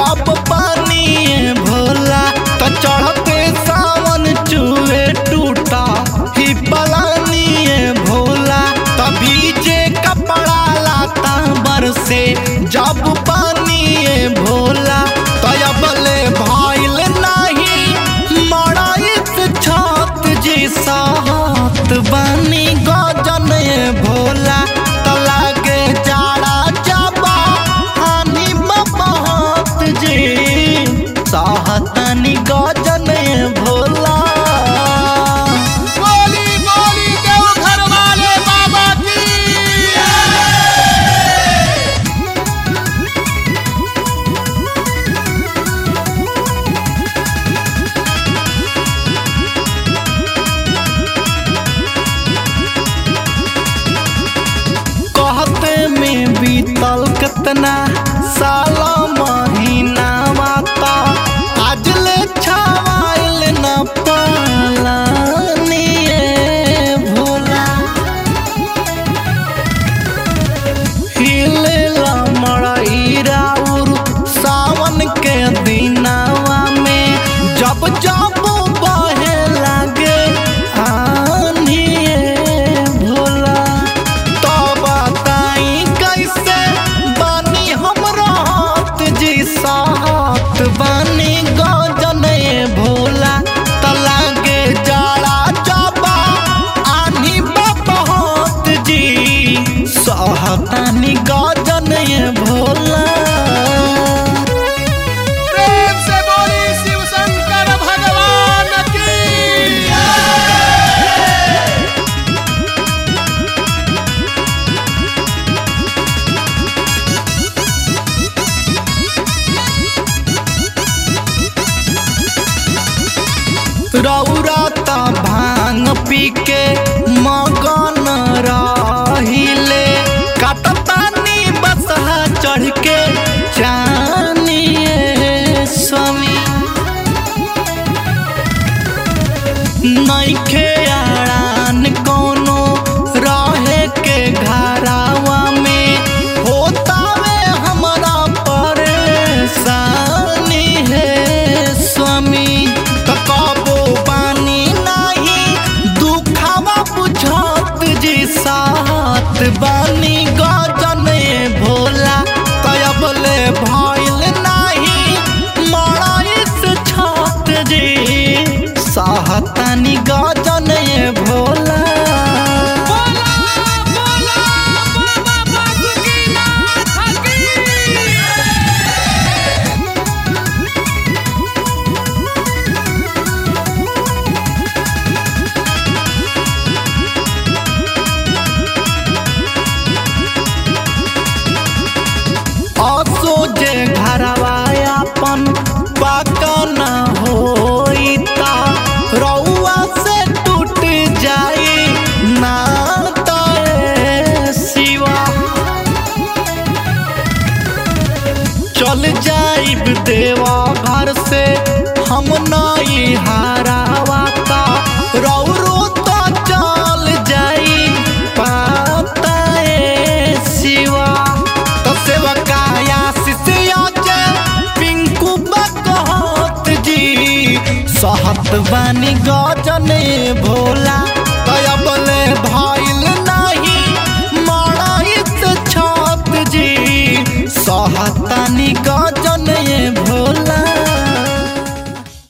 जब पानी भोला तो चढ़ते सावन चूहे टूटा ही पलानी भोला तभी जे कपड़ा लाता बरसे जब पानी भोला तयबले भइल नाही मड़ाइत छत जी साहत बानी गजन भोला त लागे जाड़ा जाबा हानि बहुत जी साहतनी गजन भोला बोली बोली देव घर वाले बाबा की कहते में बीतल कितना साल महीना माता आज ले छावाइल न पालानी भोला हिलेला मड़ई राउर सावन के दिनावा में जब जब बहे लागे आनिए भोला तो बताई कैसे बानी हम रात जी साथ बानी गजने भोला त लागे जाड़ा जाबा आनी बहुत जी सहतानी गजने भोला प्रेम से बोली शिव शंकर भगवान की रौरा त भांग पी के मगन रहिले कटतानी बसहा चढ़ के जानिए स्वामी नइखे आड़ान कोनो रहे के घरावा में होतावे हमरा परेशानी है स्वामी त कबो पानी नाही दुखावा बुझत जी साथ बानी गजने भोला तयबले भइल नाही मड़ाइस छत जी सहतानी गजने भोला बोला बोला बाबा बासुकीनाथ की असो जे घरवा अपन पाका न होइता रउआ से टूट जाई नाता ए सिवा चल जाइब देवा घर से हम नई हारावाता रौरो तो चल जाई पाता ए सिवा तो सेवकाया शिष्या जे पिंकू बकहत जी सहत बानी गजने भोला तयबले